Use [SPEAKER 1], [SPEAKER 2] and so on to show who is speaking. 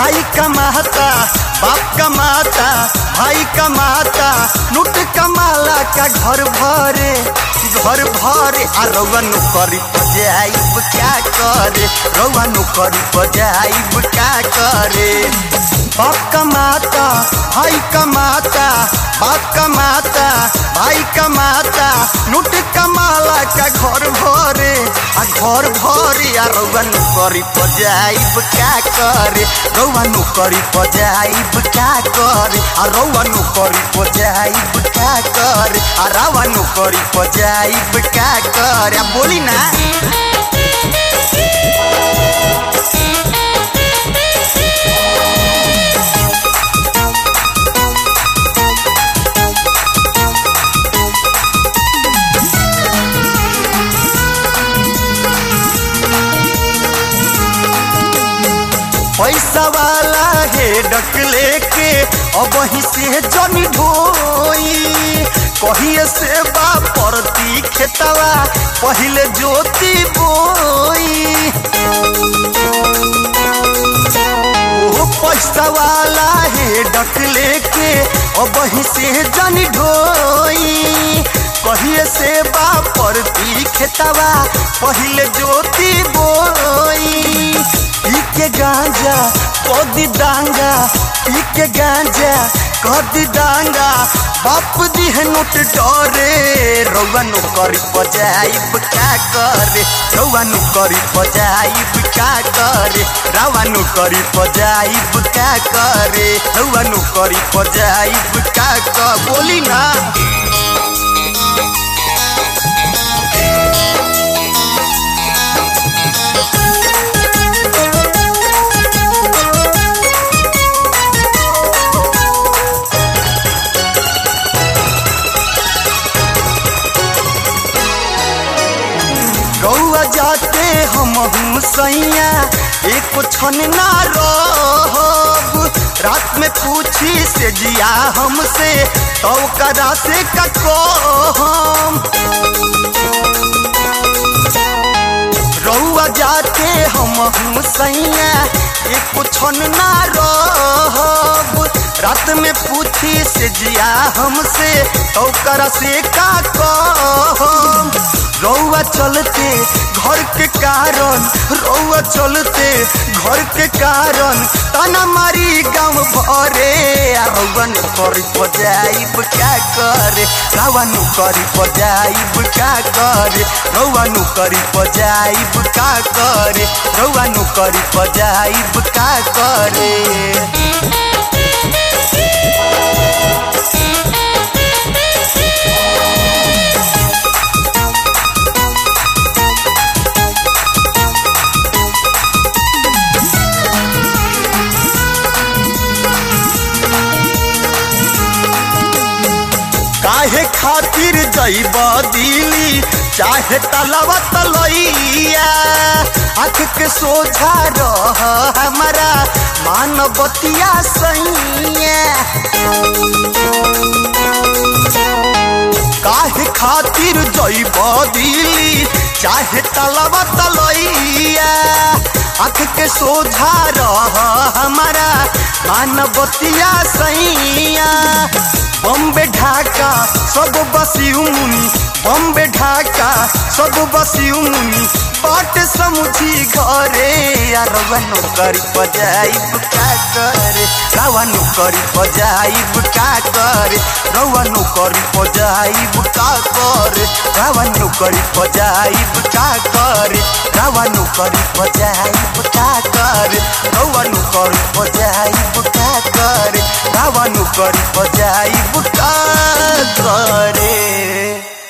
[SPEAKER 1] भाई कमाता बाप कमाता भाई कमाता लूट कमाला का घर भरे घर भरे आ रउआ नौकरी पजाइब क्या करे रउआ नौकरी पजाइब क्या करे बाप कमाता भाई कमाता बाप कमाता भाई कमाता लूट कमाला का घर भरे आ घर भरे आ रउआ नौकरी पजाइब क्या करे रउआ नौकरी पजाइब क्या करे आ रउआ नौकरी पजाइब क्या करे आ रउआ नौकरी पजाइब क्या करे आ बोली ना पैसा वाला है डक लेके अब वहीं से जन ढोई कहिए से बा परती खेतवा पहले जोती बोई ओ पैसा वाला है डक लेके अब वहीं से जन ढोई कहिए से बा परती खेतवा पहले जोती बोई पी के गांजा कदी डांगा पी के गांजा कदी डांगा बाप दी है नोट डरे रउआ नौकरी पजाइब क्या करे रउआ नौकरी पजाइब क्या करे रउआ नौकरी पजाइब क्या करे रउआ नौकरी पजाइब क्या कर बोली ना रउआ जाते हम हूँ सैया एक क्षण ना रहब रात में पूछी से जिया हमसे तो करा से कको हम रउआ जाते हम हूँ सैया एक क्षण ना रहब रात में पूछी से जिया हमसे तो करा से का कहम रउआ चलते घर के कारण रउआ चलते घर के कारण ताना मारी गाँव भरे आ रउआ नौकरी पजाइब क्या करे रउआ नौकरी पजाइब क्या करे रउआ नौकरी पजाइब क्या करे रउआ नौकरी पजाइब क्या करे काहे खातिर जैब दिली चाहे तलवा तलैया आँख के सोझा रह हमारा मानवतिया सैया काहे खातिर जैब दिली चाहे तलवा तलैया आँख के सोझा रह हमारा मानवतिया सैया बम्बे ढाका सब बसी मुनि बम्बे ढाका सब बसी मुनि बाट समुझी घरे या रवा नौकरी पजाइब का करे रवा नौकरी पजाइब का करे रवा नौकरी पजाइब का करे रवा नौकरी पजाइब का करे रवा नौकरी पजाइब का करे रवा नौकरी पजाइब का करे रवा नौकरी पजाइब का करे